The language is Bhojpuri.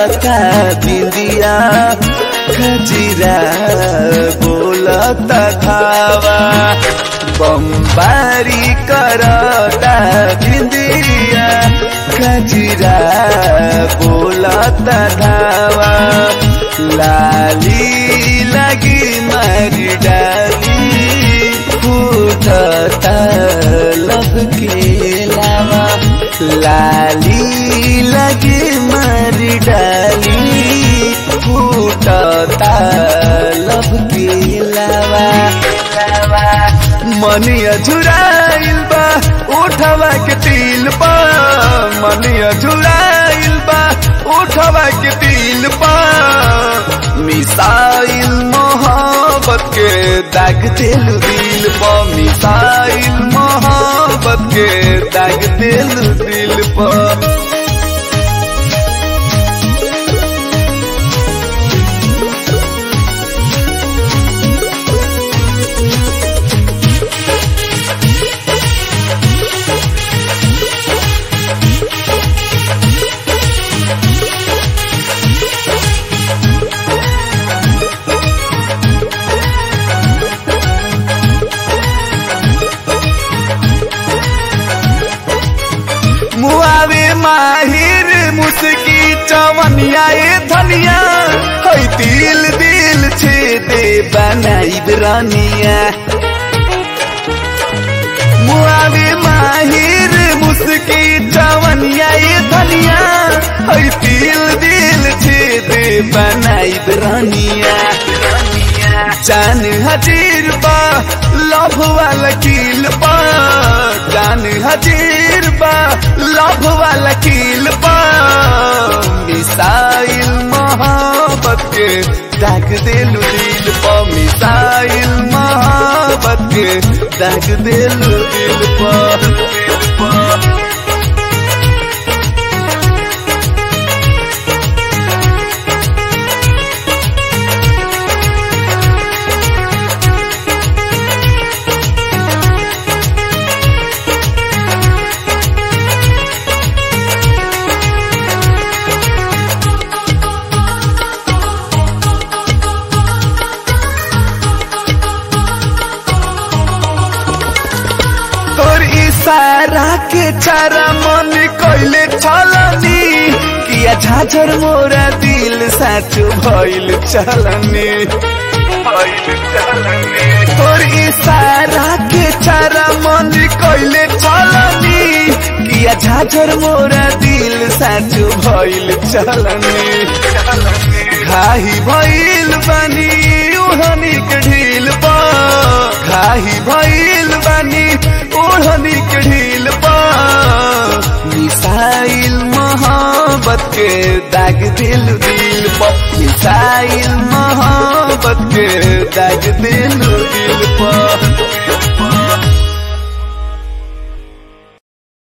करता बिंदिया खजीरा बोलता धावा बम्बारी करता बिंदिया खजीरा बोलता धावा लाली लगी मारी डाली फूटता लब के लावा लाली लगी मारी डाली फूटता लब के लावा मनिया झुराइल बा उठवा के तिल पा मनिया झुराइल बा उठवा के तिल पा मिसाइल मोहब्बत के दाग दिल दिल पा मिसाइल मोहब्बत के दाग दिल दिल पा मुआवे माहिर मुस्की चवनिया ए धनिया है दिल दिल छे दे बनाई रानिया मुआवे माहिर मुस्की चवनिया ए धनिया है दिल दिल छे दे बनाई रानिया जान हजीर बा लभ वाला किल बा जान हजीर बा लभ वाला किल बा मिसाइल मोहब्बत के दाग दिलु दिल पा मिसाइल मोहब्बत के दाग दिलु दिल पा दिल पा तोर इशारा के चारा मन कैले छलनी किया झाझर मोरा दिल साचो भइल चलनी तोर इशारा के चारा मन कैले छलनी किया झाझर मोरा दिल साचो भइल चलनी घाही भइल बानी ओढ़नी के ढील पा घाही भइल बानी ओढ़नी के ढील पा मिसाइल मोहब्बत के दाग दिल दिल पा मिसाइल मोहब्बत के दाग दिल